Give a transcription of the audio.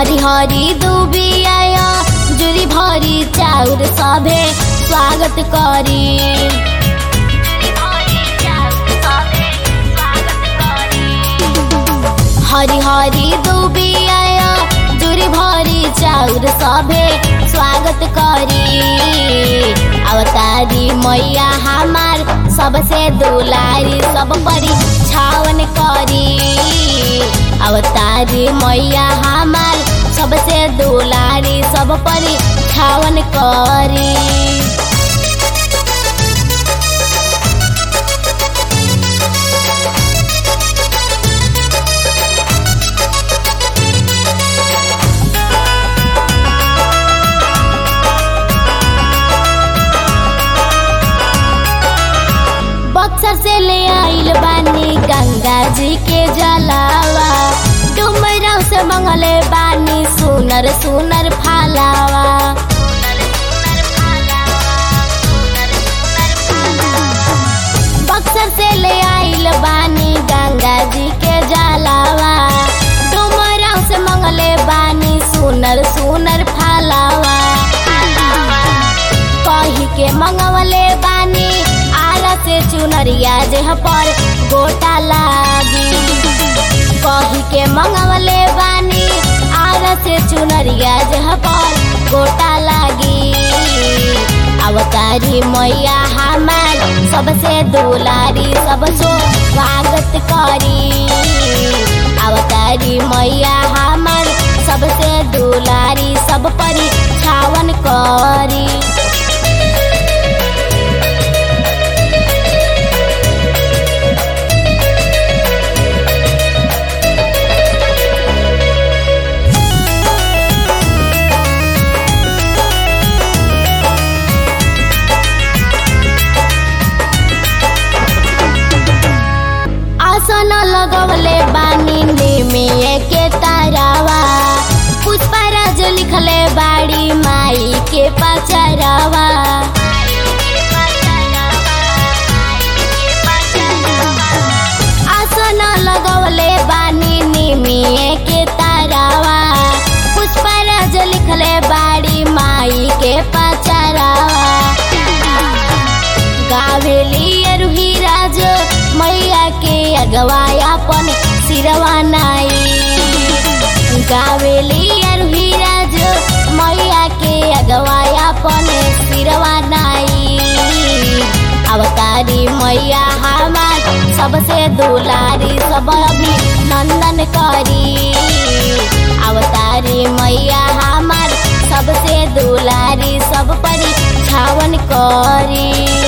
हरी हरी दुबिया जुरी भरी चाउर सभे स्वागत करी हरी हरी दुबिया जुरी भरी चाउर सभे स्वागत करी अवतारी मैया हमार सबसे दुलारी सब परी छावन करी अवतारी मैया हमार सबसे दुलारी सब परी छावन करी बक्सर से ले आइल बानी गंगा जी के जलावा डुमराव से मंगले बानी सुनर सुनर फालावा बक्सर से ले आइल बानी गंगा जी के जलावा डुमराव से मंगले बानी सुनर सुनर फालावा कही के मंगवले बानी आरा से चुनरिया जेह पर गोटा लागी कही के मंगवले बानी आरा से चुनरिया जेह पर गोटा लागी अवतारी मैया हमार सबसे दुलारी सब सो स्वागत करी अवतारी मैया हमार सबसे दुलारी सब परी छावन करी आसन लगवले बानी निमिये के तारावा पुष्पराज लिखले बाड़ी माई के पचरावा आसन लगवले बानी निमिये के तारावा पुष्पराज लिखले बाड़ी माई के पचरावा गावेली अरुही राज मैया के अगवायापन सिरवा नाई गावेली अरुही राज मैया के अगवायापन सिरवा नाई अवतारी मैया हमार सबसे दुलारी सब अभी नंदन करी अवतारी मैया हमार सबसे दुलारी सब परी छावन करी